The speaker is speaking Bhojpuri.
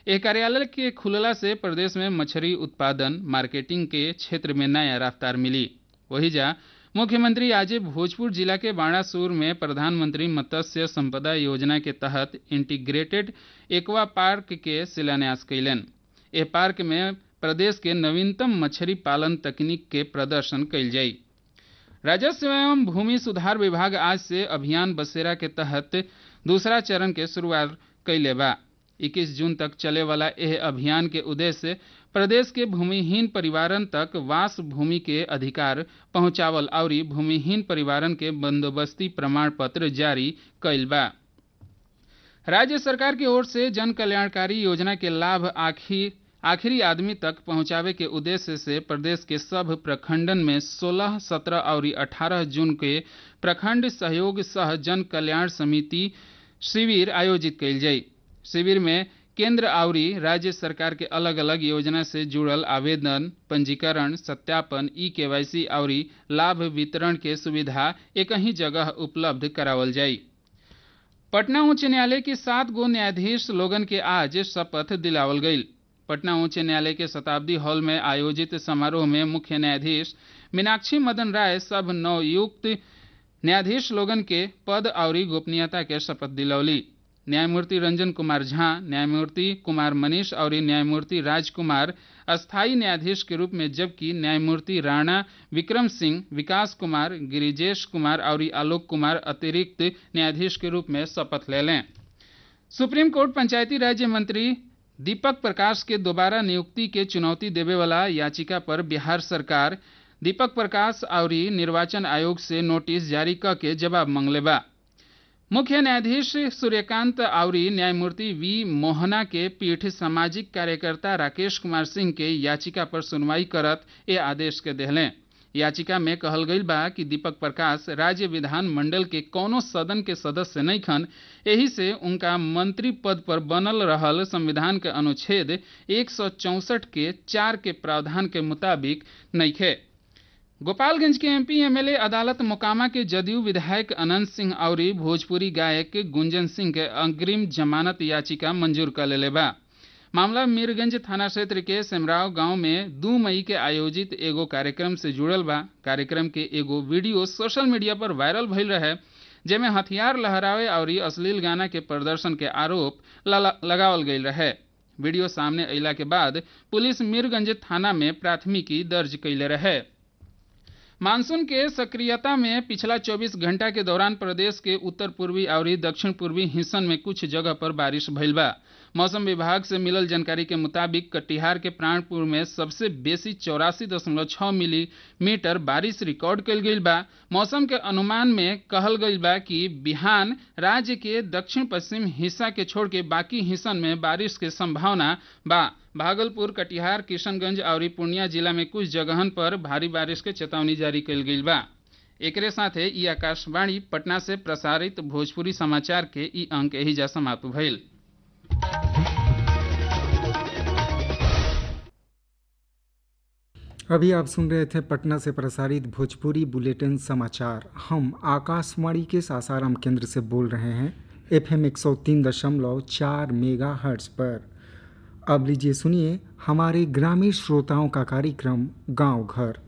एह कार्यालय के खुलला से प्रदेश में मछली उत्पादन मार्केटिंग के क्षेत्र में नया रफ्तार मिली वही जा मुख्यमंत्री आज भोजपुर जिला के बाणासुर में प्रधानमंत्री मत्स्य संपदा योजना के तहत इंटीग्रेटेड एक्वा पार्क के शिलान्यास कैलन एह पार्क में प्रदेश के नवीनतम मछली पालन तकनीक के प्रदर्शन कैल जाई राजस्व एवं भूमि सुधार विभाग आज से अभियान बसेरा के तहत दूसरा चरण के शुरुआत कैले बा 21 जून तक चले वाला यह अभियान के उद्देश्य प्रदेश के भूमिहीन परिवारन तक वास भूमि के अधिकार पहुंचावल और भूमिहीन परिवारन के बंदोबस्ती प्रमाण पत्र जारी कैल बा राज्य सरकार की ओर से जन कल्याणकारी योजना के लाभ आखिर आखिरी आदमी तक पहुंचावे के उद्देश्य से प्रदेश के सब प्रखंडन में 16, 17 और 18 जून के प्रखंड सहयोग सह जन कल्याण समिति शिविर आयोजित कैल जाई शिविर में केंद्र और राज्य सरकार के अलग अलग योजना से जुड़ल आवेदन पंजीकरण सत्यापन ई केवाईसी और लाभ वितरण के सुविधा एक ही जगह उपलब्ध करावल जाई पटना उच्च न्यायालय के सात गो न्यायाधीश लोगन के आज शपथ दिलावल गई पटना उच्च न्यायालय के शताब्दी हॉल में आयोजित समारोह में मुख्य न्यायाधीश मीनाक्षी मदन राय सब नवयुक्त न्यायाधीश लोगन के पद और गोपनीयता के शपथ दिलौली न्यायमूर्ति रंजन कुमार झा न्यायमूर्ति कुमार मनीष और न्यायमूर्ति राजकुमार अस्थायी न्यायाधीश के रूप में जबकि न्यायमूर्ति राणा विक्रम सिंह विकास कुमार गिरिजेश कुमार और आलोक कुमार अतिरिक्त न्यायाधीश के रूप में शपथ ले लें सुप्रीम कोर्ट पंचायती राज्य मंत्री दीपक प्रकाश के दोबारा नियुक्ति के चुनौती देवे वाला याचिका पर बिहार सरकार दीपक प्रकाश और निर्वाचन आयोग से नोटिस जारी क के जवाब मांगले बा मुख्य न्यायाधीश सूर्यकांत और न्यायमूर्ति वी मोहना के पीठ सामाजिक कार्यकर्ता राकेश कुमार सिंह के याचिका पर सुनवाई करत ये आदेश के देहलें याचिका में कहल गई बा कि दीपक प्रकाश राज्य विधान मंडल के कौनो सदन के सदस्य नहीं खन यही से उनका मंत्री पद पर बनल रहल संविधान के अनुच्छेद एक के चार के प्रावधान के मुताबिक नइखे गोपालगंज के एमपी एमएलए अदालत मोकामा के जदयू विधायक अनंत सिंह और भोजपुरी गायक गुंजन सिंह के अग्रिम जमानत याचिका मंजूर कर लेले बा मामला मीरगंज थाना क्षेत्र के सेमराव गांव में दू मई के आयोजित एगो कार्यक्रम से जुड़ल बा कार्यक्रम के एगो वीडियो सोशल मीडिया पर वायरल भइल रहे जेमे हथियार लहरावे और अश्लील गाना के प्रदर्शन के आरोप लगावल गई रहे वीडियो सामने अला के बाद पुलिस मीरगंज थाना में प्राथमिकी दर्ज कैले रहे मानसून के सक्रियता में पिछला 24 घंटा के दौरान प्रदेश के उत्तर पूर्वी और दक्षिण पूर्वी हिस्सन में कुछ जगह पर बारिश भइल बा मौसम विभाग से मिलल जानकारी के मुताबिक कटिहार के प्राणपुर में सबसे बेसी चौरासी दशमलव छः मिलीमीटर बारिश रिकॉर्ड कल गई बा मौसम के अनुमान में कहल गई बा कि बिहान राज्य के दक्षिण पश्चिम हिस्सा के छोड़ के बाकी हिस्सन में बारिश के संभावना बा भागलपुर कटिहार किशनगंज और पूर्णिया जिला में कुछ जगहन पर भारी बारिश के चेतावनी जारी कल गई बा एकरे साथे ई आकाशवाणी पटना से प्रसारित भोजपुरी समाचार के ई अंक एहिजा समाप्त भइल अभी आप सुन रहे थे पटना से प्रसारित भोजपुरी बुलेटिन समाचार हम आकाशवाणी के सासाराम केंद्र से बोल रहे हैं एफ एम एक सौ तीन दशमलव चार मेगा हर्ट्स पर अब लीजिए सुनिए हमारे ग्रामीण श्रोताओं का कार्यक्रम गांव घर